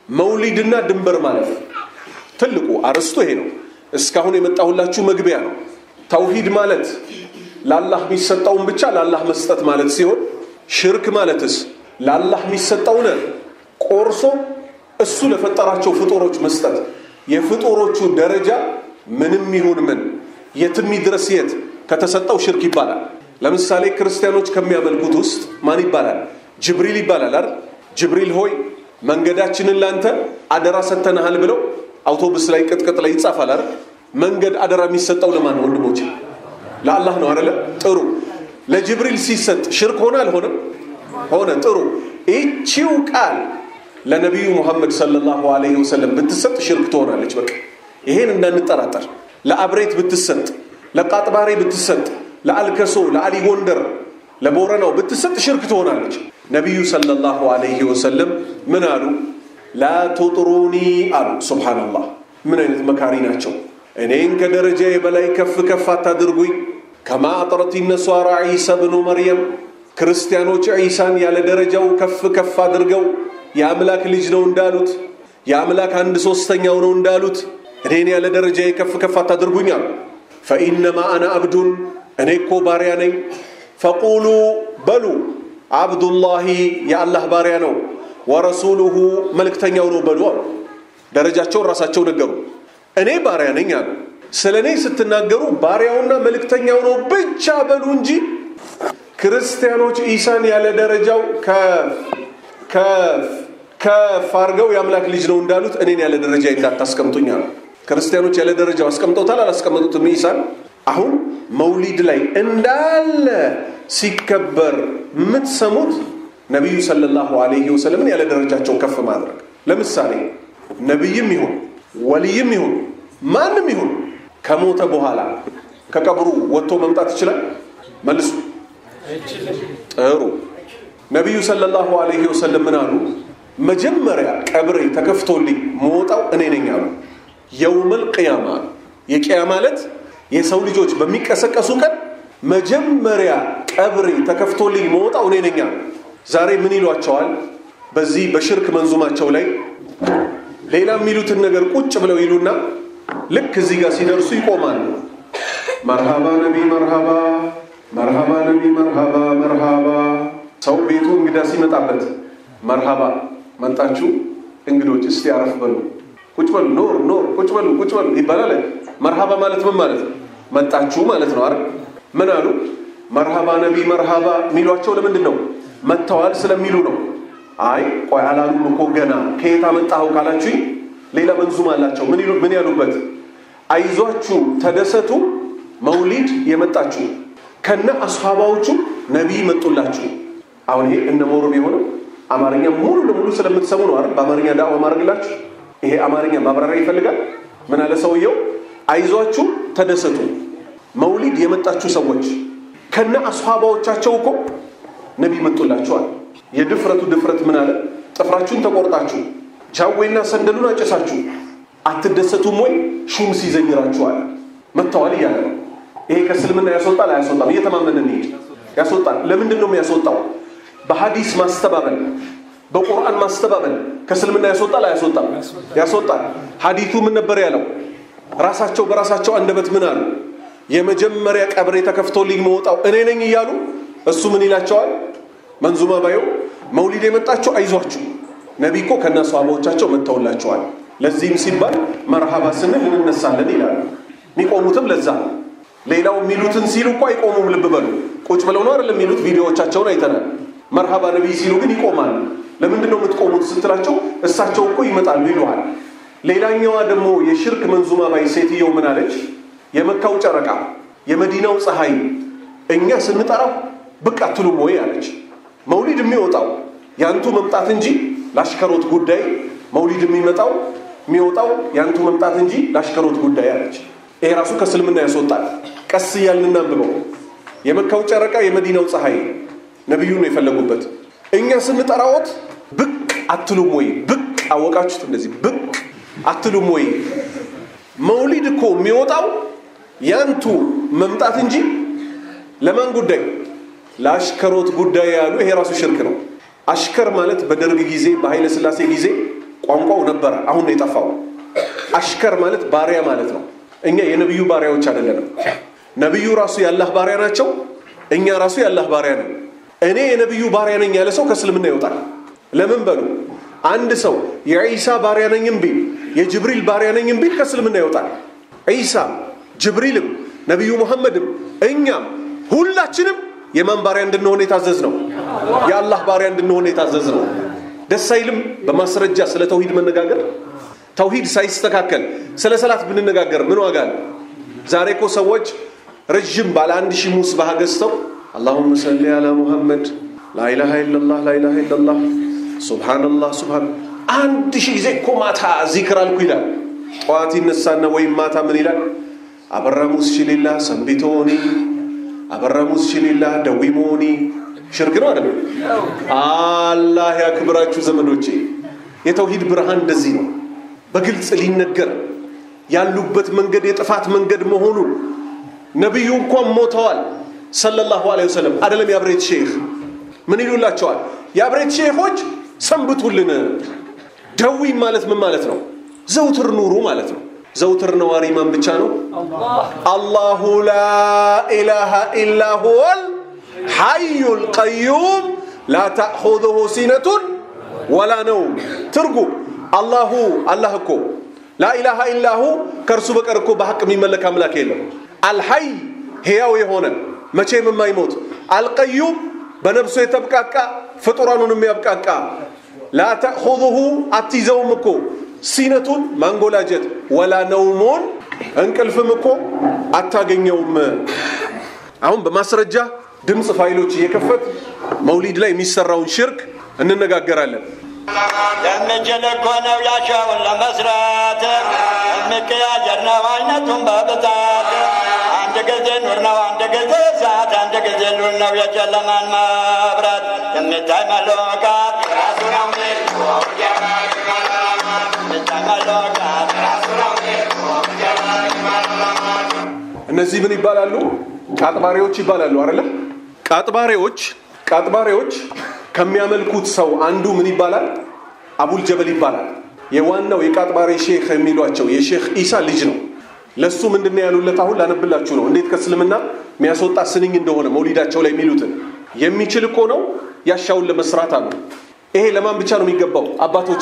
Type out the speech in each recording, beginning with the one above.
መውሊድና ድንበር ማለፍ ትልቁ አርዕስቱ ይሄ ነው። እስካሁን የመጣሁላችሁ መግቢያ ነው። ተውሂድ ማለት ለአላህ የሚሰጠውን ብቻ ለአላህ መስጠት ማለት ሲሆን ሽርክ ማለትስ ለአላህ የሚሰጠውን ቆርሶ እሱ ለፈጠራቸው ፍጡሮች መስጠት የፍጡሮቹ ደረጃ ምንም ይሁን ምን የትም ይድረስ የት ከተሰጠው ሽርክ ይባላል። ለምሳሌ ክርስቲያኖች ከሚያመልኩት ውስጥ ማን ይባላል? ጅብሪል ይባላል አይደል? ጅብሪል ሆይ መንገዳችንን ላንተ አደራ ሰጥተንሃል ብለው አውቶቡስ ላይ ቅጥቅጥ ላይ ይጻፋል አይደል? መንገድ አደራ የሚሰጠው ለማን ነው ወንድሞች? ለአላህ ነው አይደለ? ጥሩ። ለጅብሪል ሲሰጥ ሽርክ ሆነ አልሆነም? ሆነ። ጥሩ። ይቺው ቃል ለነቢዩ ሙሐመድ ሰለላሁ ዐለይሂ ወሰለም ብትሰጥ ሽርክ ትሆናለች። በቃ ይሄን እንዳንጠራጠር። ለአብሬት ብትሰጥ፣ ለቃጥባሬ ብትሰጥ፣ ለአልከሶ፣ ለአሊ ጎንደር፣ ለቦረናው ብትሰጥ ሽርክ ትሆናለች። ነቢዩ ሰለላሁ ዐለይሂ ወሰለም ምን አሉ? ላ ቱጥሩኒ አሉ። ሱብሓነላህ ምን አይነት መካሪ ናቸው! እኔን ከደረጃዬ በላይ ከፍ ከፍ አታድርጉኝ። ከማ አጥረት ነሷራ ዒሳ ብኑ መርየም ክርስቲያኖች ዒሳን ያለ ደረጃው ከፍ ከፍ አድርገው የአምላክ ልጅ ነው እንዳሉት የአምላክ አንድ ሶስተኛው ነው እንዳሉት እኔን ያለ ደረጃዬ ከፍ ከፍ አታድርጉኝ አሉ። ፈኢነማ አና አብዱን እኔ እኮ ባሪያ ነኝ። ፈቁሉ በሉ አብዱላሂ የአላህ ባሪያ ነው፣ ወረሱሉሁ መልእክተኛው ነው በሉ አሉ። ደረጃቸውን ራሳቸው ነገሩ። እኔ ባሪያ ነኝ አሉ። ስለ እኔ ስትናገሩ ባሪያውና መልእክተኛው ነው ብቻ በሉ እንጂ ክርስቲያኖች ኢሳን ያለ ደረጃው ከፍ አድርገው የአምላክ ልጅ ነው እንዳሉት እኔን ያለ ደረጃ እንዳታስቀምጡኝ አሉ። ክርስቲያኖች ያለ ደረጃው አስቀምጠውታል አላስቀመጡትም? ኢሳን አሁን መውሊድ ላይ እንዳለ ሲከበር የምትሰሙት ነቢዩ ሰለላሁ ዐለይሂ ወሰለምን ያለ ደረጃቸው ከፍ ማድረግ። ለምሳሌ ነቢይም ይሁን ወልይም ይሁን ማንም ይሁን ከሞተ በኋላ ከቀብሩ ወጥቶ መምጣት ይችላል? መልሱ። ጥሩ። ነቢዩ ሰለላሁ ዐለይሂ ወሰለም ምን አሉ? መጀመሪያ ቀብሬ ተከፍቶልኝ መወጣው እኔ ነኝ አሉ። የውመል ቅያማ የቅያማ ዕለት የሰው ልጆች በሚቀሰቀሱ ቀን መጀመሪያ ቀብሬ ተከፍቶልኝ መወጣው እኔ ነኝ አሉ። ዛሬ ምን ይሏቸዋል? በዚህ በሽርክ መንዙማቸው ላይ ሌላ የሚሉትን ነገር ቁጭ ብለው ይሉና ልክ እዚህ ጋር ሲደርሱ ይቆማሉ። መርሃባ ነቢ መርሃባ፣ መርሃባ ነቢ መርሃባ፣ መርሃባ። ሰው ቤቱ እንግዳ ሲመጣበት መርሃባ መጣችሁ እንግዶች፣ እስቲ አረፍ በሉ፣ ቁጭ በሉ፣ ኖር ኖር፣ ቁጭ በሉ፣ ቁጭ በሉ ይባላል። መርሃባ ማለት ምን ማለት ነው? መጣችሁ ማለት ነው አይደል? ምን አሉ? መርሃባ ነቢ መርሃባ የሚሏቸው ለምንድን ነው? መጥተዋል ስለሚሉ ነው። አይ ቆይ አላሉም እኮ ገና። ከየት አመጣኸው ካላችሁኝ ሌላ መንዙም አላቸው። ምን ይሉ ምን ያሉበት? አይዟችሁ ተደሰቱ፣ መውሊድ የመጣችሁ ከነ አስሃባዎቹ ነቢይ መጡላችሁ። አሁን ይሄ እነ ሞሮ ቢሆንም አማርኛ ሙሉ ለሙሉ ስለምትሰሙ ነው አይደል? በአማርኛ ዳዕዋ ማድረግላችሁ። ይሄ አማርኛ ማብራሪያ ይፈልጋል። ምን አለ ሰውየው? አይዟችሁ ተደሰቱ፣ መውሊድ የመጣችሁ ሰዎች ከነ አስሃባዎቻቸው እኮ ነቢይ መጡላችኋል። የድፍረቱ ድፍረት ምን አለ? ጥፍራችሁን ተቆርጣችሁ ጃዌና ሰንደሉን አጨሳችሁ አትደሰቱም ወይ? ሹም ሲዘኝራችኋል መጥተዋል እያለ ነው። ይሄ ከእስልምና ያስወጣል አያስወጣም? እየተማመን እንሂድ። ያስወጣል። ለምንድን ነው የሚያስወጣው? በሀዲስ ማስተባበል፣ በቁርአን ማስተባበል ከእስልምና ያስወጣል አያስወጣም? ያስወጣል። ሀዲቱ ምን ነበር ያለው? ራሳቸው በራሳቸው አንደበት ምን አሉ? የመጀመሪያ ቀብሬ ተከፍቶልኝ መውጣው እኔ ነኝ እያሉ እሱ ምን ይላቸዋል? መንዙማ ባየው መውሊድ የመጣችሁ አይዟችሁ ነቢ እኮ ከነ ሰሃባዎቻቸው መጥተውላቸዋል። ለዚህም ሲባል መርሃባ ስንል እንነሳለን ይላሉ። የሚቆሙትም ለዛ ነው። ሌላው የሚሉትን ሲሉ እኮ አይቆሙም። ልብ በሉ። ቁጭ ብለው ነው አይደለም የሚሉት። ቪዲዮዎቻቸውን አይተናል። መርሃባ ነቢይ ሲሉ ግን ይቆማሉ። ለምንድን ነው የምትቆሙት ስትላቸው እሳቸው እኮ ይመጣሉ ይሉሃል። ሌላኛዋ ደግሞ የሽርክ መንዙማ ባይ ሴትየው ምን አለች? የመካው ጨረቃ የመዲናው ፀሐይ እኛ ስንጠራው ብቅ አትሉም ወይ አለች። መውሊድ የሚወጣው ያንቱ መምጣት እንጂ ለአሽከሮት ጉዳይ መውሊድ የሚመጣው የሚወጣው ያንቱ መምጣት እንጂ ለአሽከሮት ጉዳይ አለች። ይሄ ራሱ ከእስልምና ያስወጣል። ቀስ እያልን እናንብበው። የመካው ጨረቃ የመዲናው ፀሐይ ነቢዩን ነው የፈለጉበት። እኛ ስንጠራዎት ብቅ አትሉም ወይ? ብቅ አወቃችሁት? እንደዚህ ብቅ አትሉም ወይ? መውሊድ እኮ የሚወጣው ያንቱ መምጣት እንጂ ለማን ጉዳይ? ለአሽከሮት ጉዳይ ያሉ። ይሄ ራሱ ሽርክ ነው። አሽከር ማለት በደርግ ጊዜ በኃይለ ሥላሴ ጊዜ ቋንቋው ነበረ፣ አሁን ነው የጠፋው። አሽከር ማለት ባሪያ ማለት ነው። እኛ የነቢዩ ባሪያዎች አይደለንም። ነቢዩ ራሱ የአላህ ባሪያ ናቸው። እኛ ራሱ የአላህ ባሪያ ነን። እኔ የነቢዩ ባሪያ ነኝ ያለ ሰው ከእስልምና ይወጣል። ለምን በሉ አንድ ሰው የዒሳ ባሪያ ነኝም ቢል የጅብሪል ባሪያ ነኝም ቢል ከእስልምና ይወጣል። ዒሳም ጅብሪልም ነቢዩ ሙሐመድም እኛም ሁላችንም የማን ባሪያ እንድንሆን የታዘዝ ነው? የአላህ ባሪያ እንድንሆን የታዘዝ ነው። ደስ አይልም? በማስረጃ ስለ ተውሂድ መነጋገር። ተውሂድ ሳይስተካከል ስለ ሰላት ብንነጋገር ምን ዋጋ አለ? ዛሬ እኮ ሰዎች ረዥም ባለ አንድ ሺህ ሙስባህ ገዝተው አላሁመ ሰሊ አላ ሙሐመድ ላኢላሃ ኢለላህ ላኢላሃ ኢለላህ ሱብሃነላህ ሱብሃን አንድ ሺህ ጊዜ እኮ ማታ ዚክር አልኩ ይላል። ጠዋት ይነሳና ወይም ማታ ምን ይላል? አበራ ሙስችሊላ ሰንቢቶኒ አበራ ሙስችሊላ ደዊሞኒ ሽርክ ነው አይደለም? አላህ ያክብራችሁ ዘመዶቼ። የተውሂድ ብርሃን እንደዚህ ነው፣ በግልጽ ሊነገር ያሉበት መንገድ የጥፋት መንገድ መሆኑን ነቢዩ እንኳን ሞተዋል ሰለላሁ ዐለይሂ ወሰለም። አይደለም የአብሬት ሼህ ምን ይሉላቸዋል? የአብሬት ሼሆች ሰንብቱልን። ደዊ ማለት ምን ማለት ነው? ዘውትር ኑሩ ማለት ነው። ዘውትር ነዋሪ ማን ብቻ ነው? አላሁ ላ ኢላሃ ኢላ ሁወል ሐዩል ቀዩም ላ ተእኹዙሁ ሲነቱን ወላ ነውም። ትርጉም አላሁ አላህ እኮ ላኢላሃ ኢላሁ ከእርሱ በቀር እኮ በሐቅ የሚመለክ አምላክ የለም። አልሐይ ሕያው የሆነ መቼም የማይሞት አልቀዩም በነፍሱ የተብቃቃ ፍጡራኑን የሚያብቃቃ ላ ተእኹዙሁ አትይዘውም እኮ ሲነቱን ማንጎላጀት ወላ ነውሙን እንቅልፍም እኮ አታገኘውም። አሁን በማስረጃ ድምፅ ፋይሎች እየከፈት መውሊድ ላይ የሚሰራውን ሽርክ እንነጋገራለን። የምችል እኮ ነው ያሻውን ለመስራት የሚቀያየር ነው አይነቱን በብዛት አንድ ጊዜ ኑር ነው አንድ ጊዜ እሳት አንድ ጊዜ ሉል ነው የጨለማን መብራት የሚታይ መለካት ራሱ ነው የሚታይ መለካት ራሱ ነው እነዚህ ምን ይባላሉ? ቃጥባሪዎች ይባላሉ አይደለ? ቃጥባሪዎች ቃጥባሪዎች ከሚያመልኩት ሰው አንዱ ምን ይባላል? አቡል ጀበል ይባላል። የዋናው የቃጥባሪ ሼክ የሚሏቸው የሼክ ኢሳ ልጅ ነው። ለሱ ምንድን ነው ያሉለት? አሁን ላነብላችሁ ነው፣ እንዴት ከእስልምና የሚያስወጣ ስንኝ እንደሆነ መውሊዳቸው ላይ የሚሉትን የሚችል እኮ ነው ያሻውን ለመስራት አሉ። ይሄ ለማን ብቻ ነው የሚገባው? አባቶቼ፣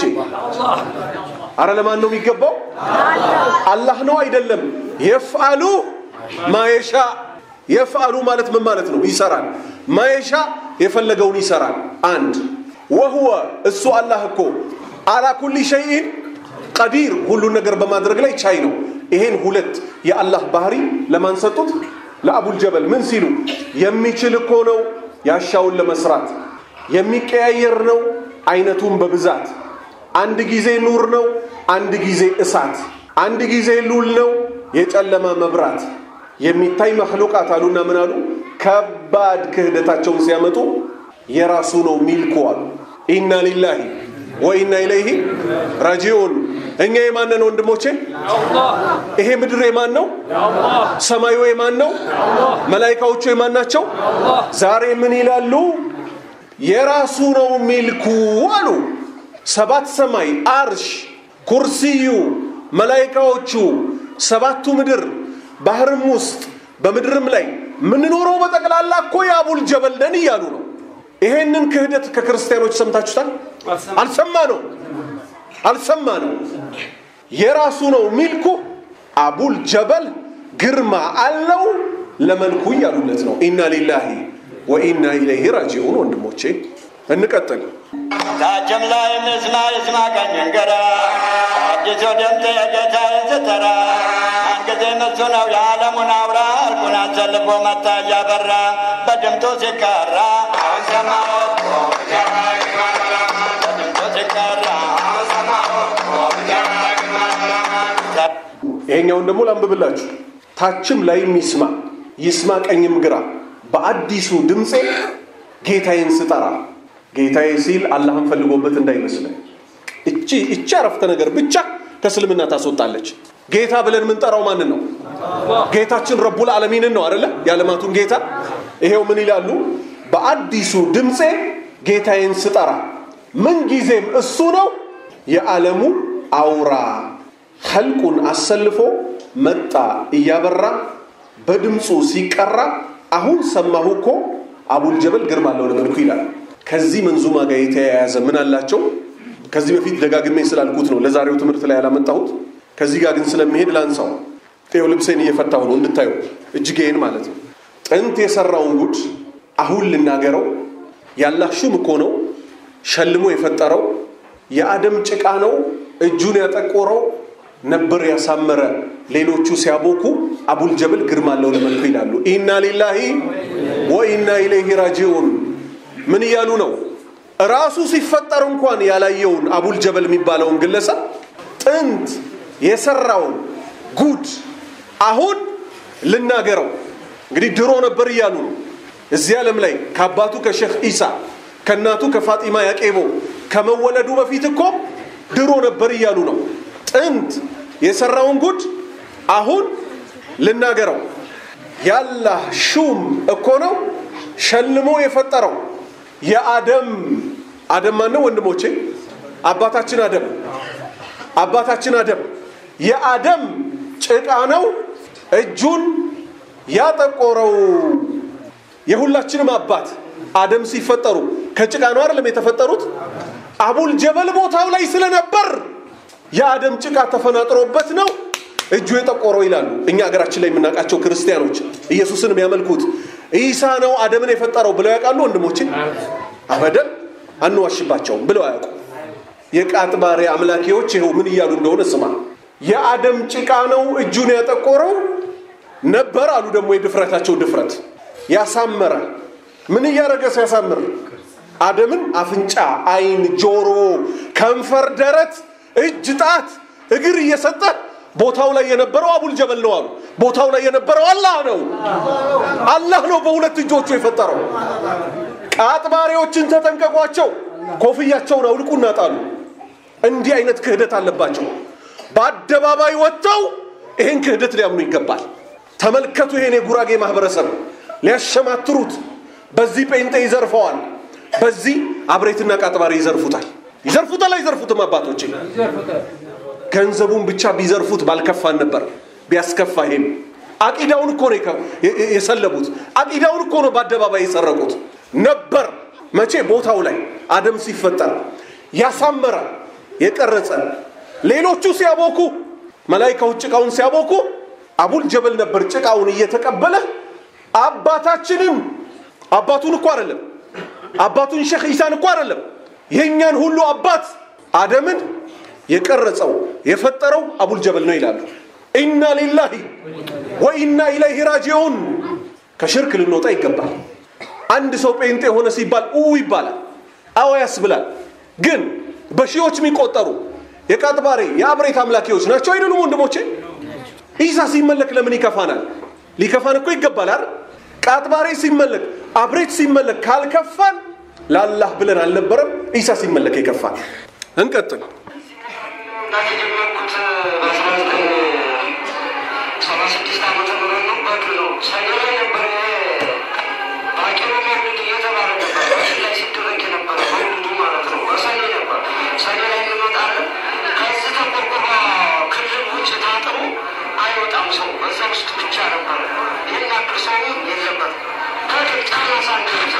አረ ለማን ነው የሚገባው? አላህ ነው አይደለም? የፍአሉ ማየሻ የፍአሉ ማለት ምን ማለት ነው? ይሰራል። ማየሻ የፈለገውን ይሰራል። አንድ ወህወ እሱ አላህ እኮ አላ ኩሊ ሸይኢን ቀዲር ሁሉን ነገር በማድረግ ላይ ቻይ ነው። ይሄን ሁለት የአላህ ባህሪ ለማን ሰጡት? ለአቡል ጀበል ምን ሲሉ የሚችል እኮ ነው ያሻውን ለመስራት የሚቀያየር ነው አይነቱን በብዛት አንድ ጊዜ ኑር ነው፣ አንድ ጊዜ እሳት፣ አንድ ጊዜ ሉል ነው የጨለማ መብራት የሚታይ መክሉቃት አሉና ምን አሉ? ከባድ ክህደታቸውን ሲያመጡ የራሱ ነው ሚልኩ አሉ። ኢና ሊላሂ ወኢና ኢለይሂ ራጂዑን። እኛ የማንን ወንድሞቼ? ይሄ ምድር የማን ነው? ሰማዩ የማን ነው? መላይካዎቹ የማን ናቸው? ዛሬ ምን ይላሉ? የራሱ ነው ሚልኩ አሉ። ሰባት ሰማይ፣ አርሽ፣ ኩርሲዩ፣ መላይካዎቹ፣ ሰባቱ ምድር ባህርም ውስጥ በምድርም ላይ የምንኖረው በጠቅላላ እኮ የአቡል ጀበል ነን እያሉ ነው። ይሄንን ክህደት ከክርስቲያኖች ሰምታችሁታል? አልሰማ ነው አልሰማ ነው። የራሱ ነው ሚልኩ አቡል ጀበል ግርማ አለው ለመልኩ እያሉለት ነው። ኢና ሊላሂ ወኢና ኢለይሂ ራጂዑን። ወንድሞቼ እንቀጥል። ታችም ላይ ምስማ ይስማ ቀኝን ግራ አዲሱ ድምፅ የጌታዬን ስትራ አንጊዜ እሱ ነው የዓለሙን አውራ እርቁን አሰልፎ መታ እያበራ በድምጡ ሲቀራ አሁን ሰማሁት በድምጡ ሲቀራ አሁን ሰማሁት ይሄኛውን ደግሞ ላንብብላችሁ። ታችም ላይም ይስማ ይስማ ቀኝም ግራ በአዲሱ ድምፄ ጌታዬን ስጠራ ጌታዬ ሲል አላህን ፈልጎበት እንዳይመስለን። እቺ እቺ አረፍተ ነገር ብቻ ከእስልምና ታስወጣለች። ጌታ ብለን የምንጠራው ማንን ነው? ጌታችን ረቡል ዓለሚንን ነው አደለ? የዓለማቱን ጌታ። ይሄው ምን ይላሉ? በአዲሱ ድምፄ ጌታዬን ስጠራ ምን ጊዜም እሱ ነው የዓለሙ አውራ ኸልቁን አሰልፎ መጣ እያበራ በድምፁ ሲቀራ አሁን ሰማሁ እኮ አቡል ጀበል ግርማ አለው ለመልኩ ይላል። ከዚህ መንዙማ ጋር የተያያዘ ምን አላቸው? ከዚህ በፊት ደጋግሜ ስላልኩት ነው ለዛሬው ትምህርት ላይ ያላመጣሁት። ከዚህ ጋር ግን ስለሚሄድ ላንሳው። ጤው ልብሴን እየፈታሁ ነው እንድታዩ እጅጌን ማለት ነው። ጥንት የሰራውን ጉድ አሁን ልናገረው። ያላህ ሹም እኮ ነው ሸልሞ የፈጠረው የአደም ጭቃ ነው እጁን ያጠቆረው ነበር ያሳመረ ሌሎቹ ሲያቦኩ አቡል ጀበል ግርማ አለው ለመልኩ ይላሉ። ኢና ሊላሂ ወኢና ኢለይሂ ራጂዑን ምን እያሉ ነው? ራሱ ሲፈጠር እንኳን ያላየውን አቡል ጀበል የሚባለውን ግለሰብ ጥንት የሰራውን ጉድ አሁን ልናገረው። እንግዲህ ድሮ ነበር እያሉ ነው። እዚህ ዓለም ላይ ከአባቱ ከሼክ ኢሳ ከእናቱ ከፋጢማ ያቄቦ ከመወለዱ በፊት እኮ ድሮ ነበር እያሉ ነው። ጥንት የሰራውን ጉድ አሁን ልናገረው። ያላህ ሹም እኮ ነው ሸልሞ የፈጠረው የአደም አደም ማን ነው ወንድሞቼ? አባታችን አደም አባታችን አደም የአደም ጭቃ ነው እጁን ያጠቆረው። የሁላችንም አባት አደም ሲፈጠሩ ከጭቃ ነው አይደለም የተፈጠሩት? አቡል ጀበል ቦታው ላይ ስለነበር የአደም ጭቃ ተፈናጥሮበት ነው እጁ የጠቆረው ይላሉ። እኛ ሀገራችን ላይ የምናውቃቸው ክርስቲያኖች ኢየሱስን የሚያመልኩት ኢሳ ነው አደምን የፈጠረው ብለው ያውቃሉ? ወንድሞችን አበደን አንዋሽባቸውም ብለው አያውቁ። የቃጥባሪ አምላኪዎች ይኸው ምን እያሉ እንደሆነ ስማ። የአደም ጭቃ ነው እጁን ያጠቆረው ነበር አሉ። ደግሞ የድፍረታቸው ድፍረት ያሳመረ ምን እያደረገ ሲያሳምር አደምን አፍንጫ፣ አይን፣ ጆሮ፣ ከንፈር፣ ደረት፣ እጅ፣ ጣት፣ እግር እየሰጠ ቦታው ላይ የነበረው አቡል ጀበል ነው አሉ። ቦታው ላይ የነበረው አላህ ነው። አላህ ነው በሁለት እጆቹ የፈጠረው። ቃጥባሪዎችን ተጠንቀቋቸው። ኮፍያቸውን አውልቁና ጣሉ። እንዲህ አይነት ክህደት አለባቸው። በአደባባይ ወጥተው ይሄን ክህደት ሊያምኑ ይገባል። ተመልከቱ፣ ይሄን የጉራጌ ማህበረሰብ ሊያሸማትሩት፣ በዚህ ጴንጤ ይዘርፈዋል፣ በዚህ አብሬትና ቃጥባሪ ይዘርፉታል። ይዘርፉታል አይዘርፉትም? አባቶቼ ገንዘቡን ብቻ ቢዘርፉት ባልከፋን ነበር። ቢያስከፋ ይሄም አቂዳውን እኮ ነው የሰለቡት። አቂዳውን እኮ ነው በአደባባይ የሰረቁት ነበር። መቼ ቦታው ላይ አደም ሲፈጠር ያሳመረ የቀረጸ ሌሎቹ ሲያቦኩ መላይካዎች ጭቃውን ሲያቦኩ አቡል ጀበል ነበር ጭቃውን እየተቀበለ አባታችንን አባቱን እኮ አይደለም አባቱን ሼክ ኢሳን እኮ አይደለም የእኛን ሁሉ አባት አደምን የቀረጸው የፈጠረው አቡል ጀበል ነው ይላሉ። ኢና ሊላሂ ወኢና ኢለይሂ ራጂዑን። ከሽርክ ልንወጣ ይገባል። አንድ ሰው ጴንጤ የሆነ ሲባል ኡ ይባላል፣ አዎ ያስብላል። ግን በሺዎች የሚቆጠሩ የቃጥባሬ የአብሬት አምላኪዎች ናቸው አይደሉም? ወንድሞቼ ኢሳ ሲመለክ ለምን ይከፋናል? ሊከፋን እኮ ይገባል አይደል? ቃጥባሬ ሲመለክ አብሬት ሲመለክ ካልከፋን ላላህ ብለን አልነበረም። ኢሳ ሲመለክ ይከፋል። እንቀጥል። የጀመርኩት በአስራ ዘጠኝ ሰባ ስድስት ዓመተ ምህረት ነው። በድሮ ነው ሰኔ ላይ ነበር። ባቄሎ መውሊድ እየተባለ ነበር በፊት ላይ ሲደረግ የነበረ መውሊዱ ማለት ነው። በሰኔ ነበር። ሰኔ ላይ እንመጣለን። ከዚህ ተቆርቆሮ ክልል ውጭ ታጥሮ አይወጣም ሰው በዛ ውስጥ ብቻ ነበር። ይህን ያክል ሰው የለበት ከድር ጫና ሳንደርስ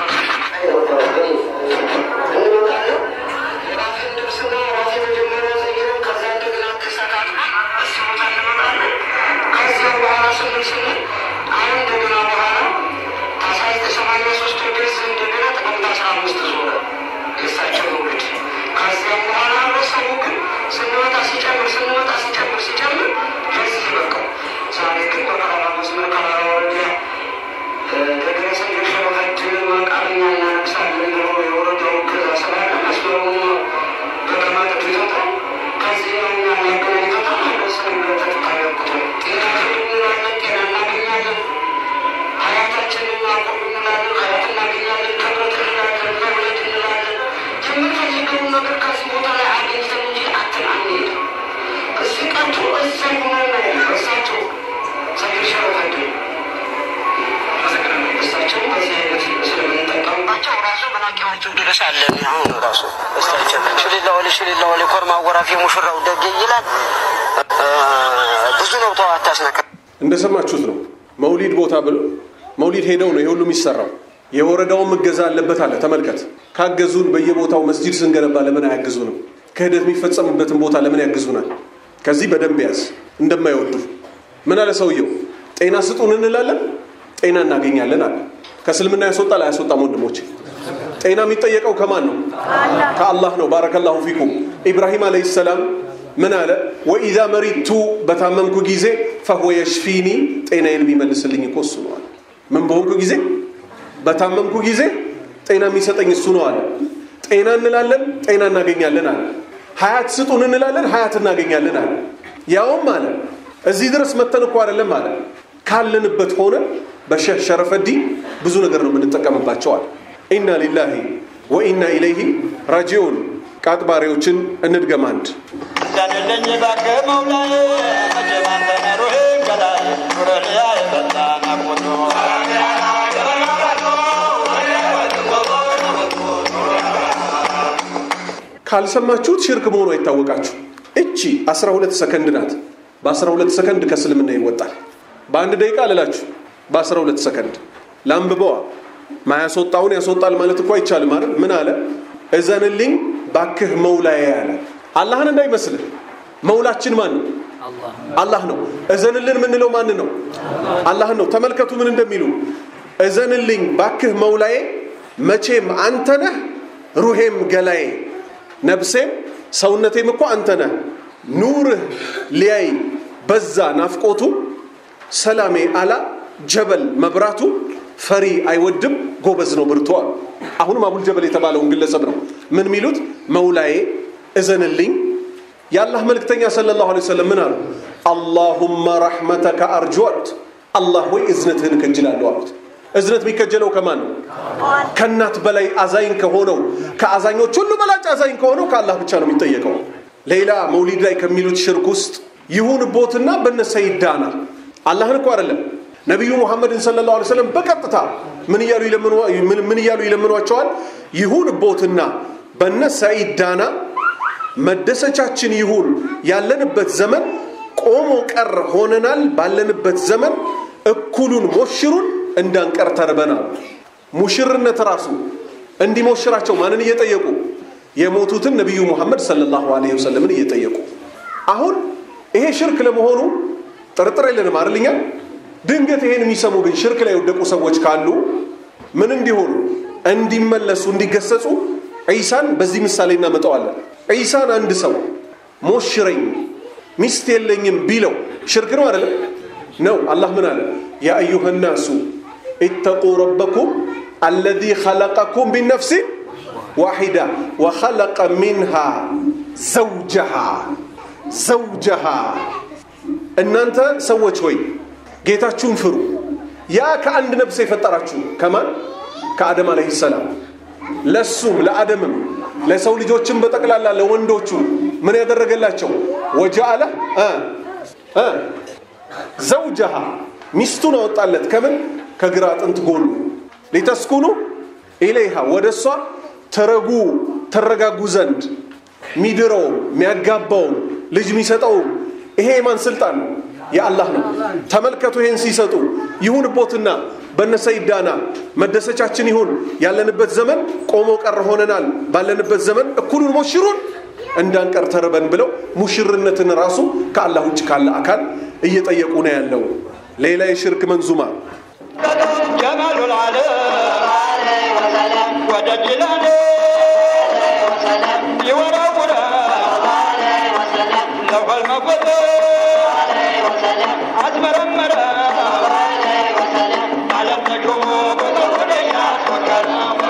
እንመጣለን የራሴን ልብስና ራሴ መጀመሪያ ዘይረን ከዛ እንደገና ተሰቃቅ እሱ ቦታ እንመጣለን። ከዚያ በኋላ ስንል ስንል አሁን እንደገና በኋላ ታሳይ ሰማንያ ሶስት ወደዚህ እንደገና ጥቅምት አስራ አምስት ዞረ የእሳቸው መውሊድ። ከዚያም በኋላ ህብረተሰቡ ግን ስንመጣ ሲጨምር ስንመጣ ሲጨምር ሲጨምር ለዚህ በቃው። ዛሬ ግን በቀራራ መስመር ቀራራ ወረዳ ደገረሰ የሸረፈድ መቃ እስካሁን ድረስ አለ። አሁን ራሱ እስታቸው ሽሊላ ወሌ ሽሊላ ወሌ ኮርማ ወራፊ ሙሽራው ደግ ይላል። ብዙ ነው። ተው አታስነካ። እንደሰማችሁት ነው። መውሊድ ቦታ ብሎ መውሊድ ሄደው ነው የሁሉ የሚሰራው። የወረዳውን እገዛ አለበት አለ። ተመልከት። ካገዙን በየቦታው መስጂድ ስንገነባ ለምን አያግዙንም? ክህደት የሚፈጸምበትን ቦታ ለምን ያግዙናል? ከዚህ በደንብ ያዝ። እንደማይወዱ ምን አለ ሰውየው? ጤና ስጡን እንላለን፣ ጤና እናገኛለን አለ። ከእስልምና ያስወጣል አያስወጣም? ወንድሞች ጤና የሚጠየቀው ከማን ነው? ከአላህ ነው። ባረከላሁ ፊኩም። ኢብራሂም አለይሂ ሰላም ምን አለ? ወኢዛ መሪቱ በታመምኩ ጊዜ ፈሁወ የሽፊኒ ጤናዬን የሚመልስልኝ እኮ እሱ ነው አለ። ምን በሆንኩ ጊዜ? በታመምኩ ጊዜ ጤና የሚሰጠኝ እሱ ነው አለ። ጤና እንላለን፣ ጤና እናገኛለን አለ። ሀያት ስጡን እንላለን፣ ሀያት እናገኛለን አለ። ያውም አለ እዚህ ድረስ መተን እኮ አይደለም አለ ካለንበት ሆነ በሼህ ሸረፈዲ ብዙ ነገር ነው የምንጠቀምባቸው አለ። ኢና ሊላሂ ወኢና ኢለይሂ ራጂዑን። ቃጥባሪዎችን እንድገም አንድ ዘንልኝ እባክህ መውላዬ መቼም አንተ ነህ ሩሄን ገላዬ ኑረልያ የፈታ ናፍቆቱ ካልሰማችሁት ሽርክ መሆኑ አይታወቃችሁ። እቺ 12 ሰከንድ ናት። በ12 ሰከንድ ከእስልምና ይወጣል። በአንድ ደቂቃ ልላችሁ በ12 ሰከንድ ላንብበዋ። ማያስወጣውን ያስወጣል ማለት እኮ አይቻልም አይደል? ምን አለ? እዘንልኝ ባክህ መውላዬ አለ። አላህን እንዳይመስልህ። መውላችን ማን ነው? አላህ ነው። እዘንልን የምንለው ማን ነው? አላህን ነው። ተመልከቱ ምን እንደሚሉ እዘንልኝ ባክህ መውላዬ፣ መቼም አንተ ነህ ሩሄም ገላዬ፣ ነፍሴም ሰውነቴም እኮ አንተ ነህ። ኑርህ ሊያይ በዛ ናፍቆቱ፣ ሰላሜ አላ ጀበል መብራቱ፣ ፈሪ አይወድም ጎበዝ ነው ብርቷል። አሁንም አቡል ጀበል የተባለውን ግለሰብ ነው ምን የሚሉት መውላዬ እዘንልኝ የአላህ መልእክተኛ ሰለላሁ ዐለይሂ ወሰለም ምን አሉ? አላሁመ ረሕመተከ አርጁ አሉት። አላህ ወይ እዝነትህን እከጅላለሁ አሉት። እዝነት የሚከጀለው ከማን ነው? ከእናት በላይ አዛኝ ከሆነው ከአዛኞች ሁሉ በላጭ አዛኝ ከሆነው ከአላህ ብቻ ነው የሚጠየቀው። ሌላ መውሊድ ላይ ከሚሉት ሽርክ ውስጥ ይሁን ቦትና በነሰ ይዳናል። አላህን እኮ አይደለም ነቢዩ ሙሐመድን ሰለላሁ ዐለይሂ ወሰለም በቀጥታ ምን እያሉ ምን እያሉ ይለምኗቸዋል? ይሁን ቦትና በነ ሰዒድ ዳና መደሰቻችን ይሁን ያለንበት ዘመን ቆሞ ቀር ሆነናል። ባለንበት ዘመን እኩሉን ሞሽሩን እንዳንቀር ተርበናል። ሙሽርነት ራሱ እንዲሞሽራቸው ማንን እየጠየቁ የሞቱትን ነቢዩ ሙሐመድ ሰለላሁ ዐለይሂ ወሰለምን እየጠየቁ አሁን ይሄ ሽርክ ለመሆኑ ጥርጥር የለንም አይደልኛ? ድንገት ይሄን የሚሰሙ ግን ሽርክ ላይ የወደቁ ሰዎች ካሉ ምን እንዲሆኑ እንዲመለሱ እንዲገሰጹ ዒሳን በዚህ ምሳሌ እናመጣዋለን። ዒሳን አንድ ሰው ሞሽረኝ ሚስት የለኝም ቢለው ሽርክ ነው አይደለም? ነው። አላህ ምን አለ? ያ አዩሃ ናሱ ኢተቁ ረበኩም አለዚ ኸለቀኩም ሚን ነፍሲን ዋሒዳ ወኸለቀ ሚንሃ ዘውጀሃ ዘውጀሃ እናንተ ሰዎች ሆይ ጌታችሁን ፍሩ። ያ ከአንድ ነፍስ የፈጠራችሁ ከማን? ከአደም አለይሂ ሰላም ለሱም ለአደምም ለሰው ልጆችም በጠቅላላ ለወንዶቹ ምን ያደረገላቸው ወጀአለ ዘውጀሃ ሚስቱን አወጣለት ከምን ከግራ አጥንት ጎኑ ሊተስኩኑ ኢለይሃ ወደ እሷ ተረጉ ተረጋጉ ዘንድ ሚድረውም የሚያጋባውም ልጅ የሚሰጠውም ይሄ የማን ስልጣን ነው? የአላህ ነው። ተመልከቱ ይሄን ሲሰጡ ይሁን ቦትና በነሰይዳና መደሰቻችን ይሁን ያለንበት ዘመን ቆሞ ቀር ሆነናል። ባለንበት ዘመን እኩሉን ሞሽሩን እንዳንቀር ተርበን ብለው ሙሽርነትን ራሱ ከአላህ ውጭ ካለ አካል እየጠየቁ ነው ያለው። ሌላ የሽርክ መንዙማ ጀማሉ ልዓለም ወደ ጅላኔ ይወረውረ ለውል መፈተ አስመረመረ ዓለም ነግሞ ወደ ያስወከረ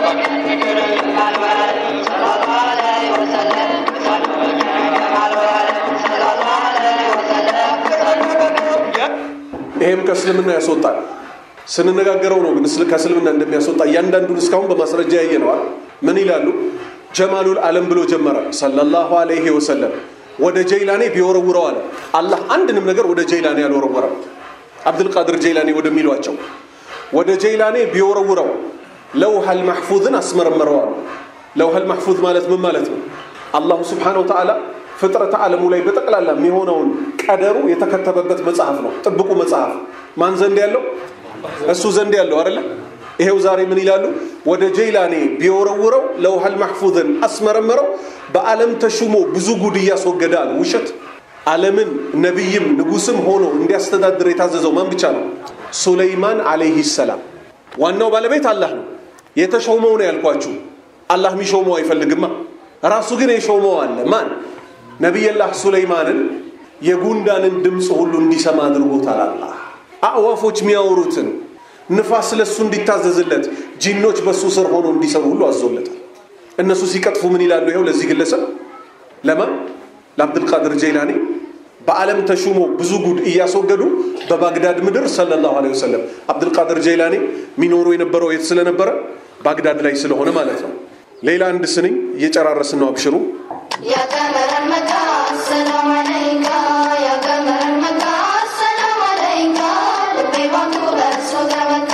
ይሄም ከእስልምና ያስወጣል። ስንነጋገረው ነው ግን ከእስልምና እንደሚያስወጣ እያንዳንዱን እስካሁን በማስረጃ ያየነዋል። ምን ይላሉ? ጀማሉል ዓለም ብሎ ጀመረ ሰለላሁ ዐለይሂ ወሰለም። ወደ ጀይላኔ ቢወረውረው አለ አላህ አንድንም ነገር ወደ ጀይላኔ አልወረወረም። አብዱልቃድር ጀይላኔ ወደሚሏቸው ወደ ጀይላኔ ቢወረውረው ለውሐል ማሕፉዝን አስመረመረዋል። ለውሀል ማሕፉዝ ማለት ምን ማለት ነው? አላሁ ስብሓነሁ ወተዓላ ፍጥረተ ዓለሙ ላይ በጠቅላላ የሚሆነውን ቀደሩ የተከተበበት መጽሐፍ ነው። ጥብቁ መጽሐፍ ማን ዘንድ ያለው? እሱ ዘንድ ያለው አይደለ? ይሄው ዛሬ ምን ይላሉ? ወደ ጀይላኔ ቢወረውረው ለውሀል ማሕፉዝን አስመረመረው በዓለም ተሹሞ ብዙ ጉድ እያስወገደ አለ። ውሸት። ዓለምን ነቢይም ንጉስም ሆኖ እንዲያስተዳድር የታዘዘው ማን ብቻ ነው? ሱለይማን አለይህ ሰላም። ዋናው ባለቤት አላህ ነው። የተሾመው ነው ያልኳችሁ። አላህ የሚሾመው አይፈልግማ። ራሱ ግን የሾመው አለ። ማን? ነቢየላህ ሱለይማንን የጉንዳንን ድምፅ ሁሉ እንዲሰማ አድርጎታል። አላህ አዕዋፎች የሚያወሩትን ንፋስ ለሱ እንዲታዘዝለት ጂኖች በሱ ስር ሆኖ እንዲሰሩ ሁሉ አዞለታል። እነሱ ሲቀጥፉ ምን ይላሉ? ይኸው ለዚህ ግለሰብ ለማን ለአብድልቃድር ጀይላኒ በዓለም ተሹሞ ብዙ ጉድ እያስወገዱ በባግዳድ ምድር ሰለላሁ ዐለይሂ ወሰለም አብድልቃድር ጀይላኒ የሚኖሩ የነበረው የት ስለነበረ ባግዳድ ላይ ስለሆነ ማለት ነው። ሌላ አንድ ስንኝ እየጨራረስን ነው። አብሽሩ يا قمر المكة السلام عليك يا قمر المكة السلام عليك ልቤ ባንቱ በእርሱ ተመካ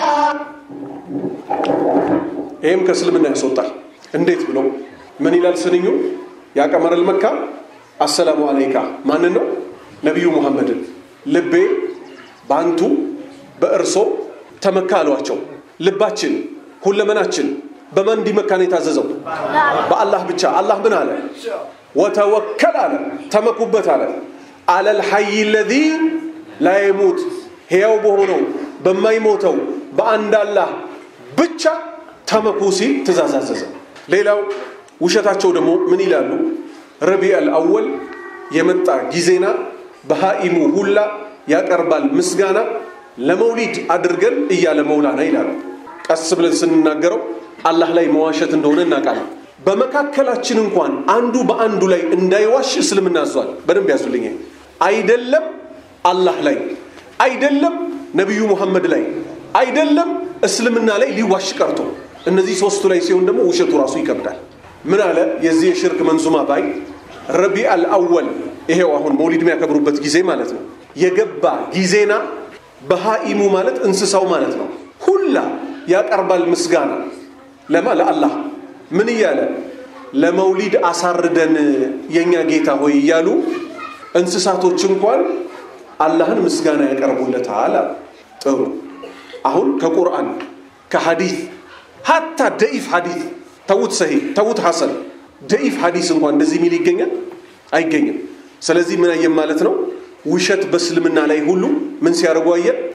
ይህም ከእስልምና ያስወጣል። እንዴት ብሎ ምን ይላል ስንኙ? ያቀመረል መካ አሰላሙ አለይካ ማንን ነው? ነቢዩ ሙሐመድን ልቤ በአንቱ በእርሶ ተመካ አሏቸው። ልባችን ሁለመናችን በማን እንዲመካ ነው የታዘዘው? በአላህ ብቻ። አላህ ምን አለ? ወተወከል አለ፣ ተመኩበት አለ። አለል ሐይ ለዚ ላ የሙት ሕያው በሆነው በማይሞተው በአንድ አላህ ብቻ ተመኩ ሲል ትእዛዝ አዘዘ። ሌላው ውሸታቸው ደግሞ ምን ይላሉ? ረቢዐል አወል የመጣ ጊዜና በሃኢሙ ሁላ ያቀርባል ምስጋና ለመውሊድ አድርገን እያለ መውላና ይላሉ። ቀስ ብለን ስንናገረው አላህ ላይ መዋሸት እንደሆነ እናውቃለን። በመካከላችን እንኳን አንዱ በአንዱ ላይ እንዳይዋሽ እስልምና አዟል። በደንብ ያዙልኝ። አይደለም አላህ ላይ አይደለም ነቢዩ ሙሐመድ ላይ አይደለም እስልምና ላይ ሊዋሽ ቀርቶ እነዚህ ሶስቱ ላይ ሲሆን ደግሞ ውሸቱ ራሱ ይከብዳል። ምን አለ የዚህ የሽርክ መንዙማ ባይ ረቢዐል አወል ይሄው አሁን መውሊድ የሚያከብሩበት ጊዜ ማለት ነው የገባ ጊዜና በሃኢሙ ማለት እንስሳው ማለት ነው ሁላ ያቀርባል ምስጋና ለማ ለአላህ ምን እያለ ለመውሊድ አሳርደን የእኛ ጌታ ሆይ እያሉ እንስሳቶች እንኳን አላህን ምስጋና ያቀርቡለታል። ጥሩ አሁን ከቁርአን ከሐዲት ሀታ ደኢፍ ሐዲት ተዉት፣ ሰሂህ ተዉት፣ ሐሰን ደኢፍ ሐዲስ እንኳን እንደዚህ የሚል ይገኛል አይገኝም። ስለዚህ ምን አየን ማለት ነው? ውሸት በእስልምና ላይ ሁሉ ምን ሲያደርጉ አየን?